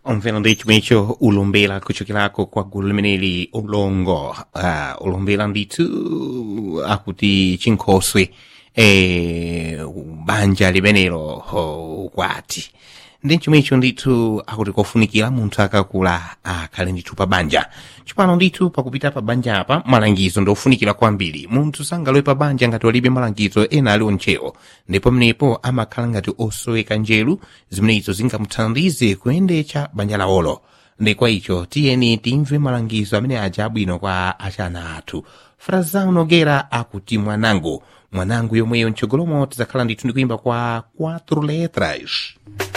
omvera ndi chomwecho ulumbira kuchokerako kwa gulu limeneli ulongo uh, ulumbira ndithu akuti chinkhoswe eh, banja limenelo oh, kwati ndi chomwecho ndithu akuti kofunikira munthu akakula akhale ndithu pa banja chipano ndithu pakupita pa banja apa malangizo ndofunikira kwambiri munthu sangalowe pa banja ngati walibe malangizo ena ali onchewo ndipo mnepo amakhala ngati osoweka njeru zimenezo zingamuthandize kuyendetsa banja lawolo ndi kwa icho tiyeni timve malangizo amene aja abwino kwa achana athu frazao nogera akuti mwanangu mwanangu yomweyo mtsogolomo tidzakhala ndithu ndikuimba kwa 4 letras